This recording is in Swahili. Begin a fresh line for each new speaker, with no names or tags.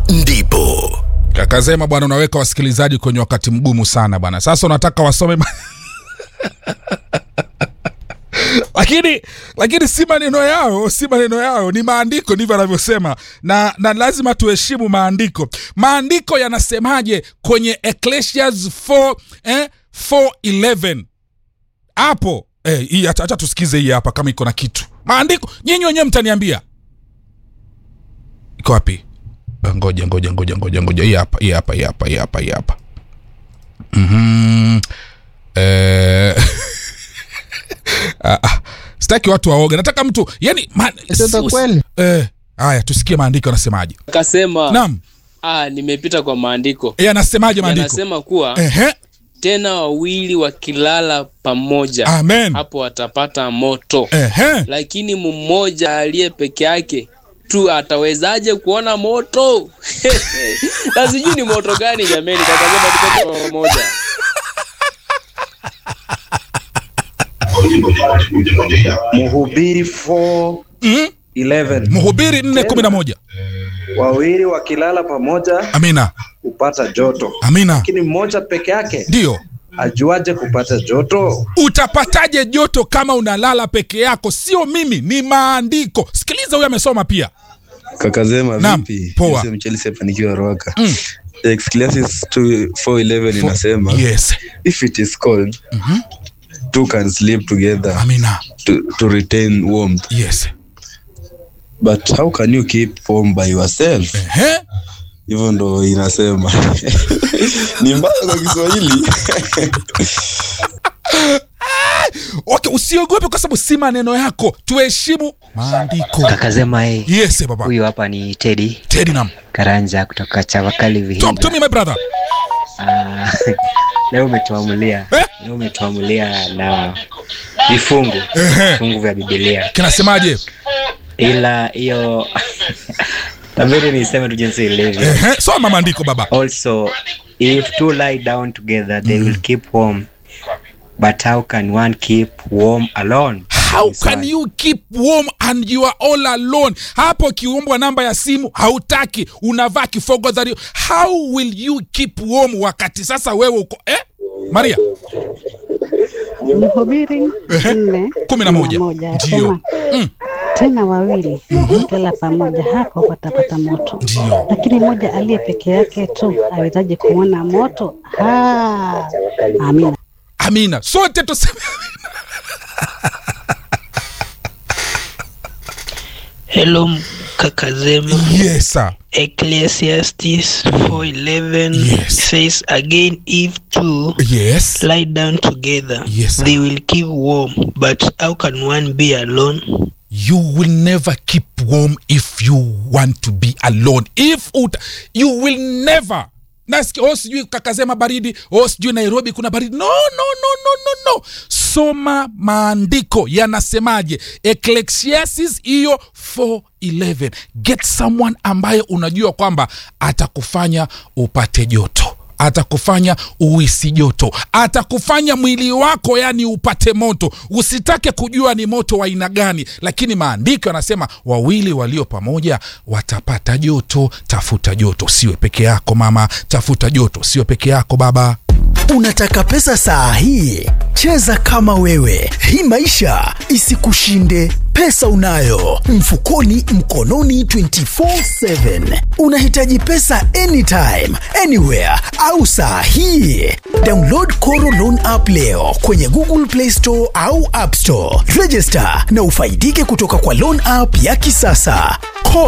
ndipo
kakasema bwana unaweka wasikilizaji kwenye wakati mgumu sana bwana sasa unataka wasome ma- lakini lakini si maneno yao si maneno yao ni maandiko ndivyo anavyosema na, na lazima tuheshimu maandiko maandiko yanasemaje kwenye ecclesias 4 eh, 411 hapo eh, hii acha acha tusikize hii hapa kama iko na kitu maandiko nyinyi wenyewe mtaniambia iko wapi Eh, ngoja ngoja ngoja ngoja ngoja hii hapa hii hapa hii hapa hii hapa hii hapa Mhm. eh ah, ah, sitaki watu waoge nataka mtu yani ma,
Sasa kweli?
eh, haya tusikie maandiko yanasemaje
akasema
naam
ah, nimepita kwa maandiko
eh, yanasemaje maandiko
yanasema kuwa
Ehe,
tena wawili wakilala pamoja
amen
hapo watapata moto
Ehe.
lakini mmoja aliye peke yake tu atawezaje kuona moto na sijui ni moto gani jameni kakasema tupate kwa pamoja
Mhubiri 4
Mhm.
11
mhubiri nne kumi na moja
wawili wakilala pamoja
amina
hupata joto,
amina
lakini mmoja peke yake
ndiyo
ajuaje kupata joto?
utapataje joto kama unalala peke yako sio mimi ni maandiko sikiliza huyo amesoma pia
kakazema
Naam,
vipi
poa.
Jose Mchelsea hapa nikiwa roaka
Mm.
Ecclesiastes 411 inasema
yes
if it is cold two can sleep together
amina
to, to retain warmth
yes
but how can you keep warm by yourself
Ehe.
hivyo ndo inasema ni mbaya kwa kiswahili
okay usiogope kwa sababu si maneno yako tuheshimu maandiko
kakazema hey,
yes baba
huyu hapa ni tedi
tedi nam
karanja kutoka chavakali
talk to
vihinga
me my brother
Ah, leo umetuamulia
Eh?
leo umetuamulia na vifungu
Ehe.
vifungu vya bibilia
kinasemaje
ila hiyo tabiri niseme tu jinsi ilivyo
Ehe. soma maandiko baba
also if two lie down together they will keep warm but how can one keep warm alone
how
Ni swali.
can you keep warm and you are all alone hapo ukiombwa namba ya simu hautaki unavaa kifogo dhario how will you keep warm wakati sasa wewe uko eh? maria
Mhubiri nne
kumi na moja.
moja
Ndio.
asema tena wawili wakilala pamoja hapo watapata moto,
Ndio.
lakini mmoja aliye peke yake tu awezaje kuona moto? Ah, amina.
amina sote tuseme
Hello Kakazema.
yes sir.
Ecclesiastes 4:11
Yes.
says again if two
yes
lie down together
Yes, sir.
they will keep warm but how can one be alone
you will never keep warm if you want to be alone if ut you will never nasikia oh sijui kakasema baridi oh sijui nairobi kuna baridi no no no no no no soma maandiko yanasemaje ecclesiastes hiyo 411 get someone ambaye unajua kwamba atakufanya upate joto atakufanya uisi joto atakufanya mwili wako yani upate moto usitake kujua ni moto wa aina gani lakini maandiko yanasema wawili walio pamoja watapata joto tafuta joto siwe peke yako mama tafuta joto siwe peke yako baba
Unataka pesa saa hii? Cheza kama wewe, hii maisha isikushinde. Pesa unayo mfukoni, mkononi 24/7. Unahitaji pesa anytime, anywhere au saa hii? Download Koro Loan app leo kwenye Google Play Store au App Store. Register na ufaidike kutoka kwa loan app ya kisasa.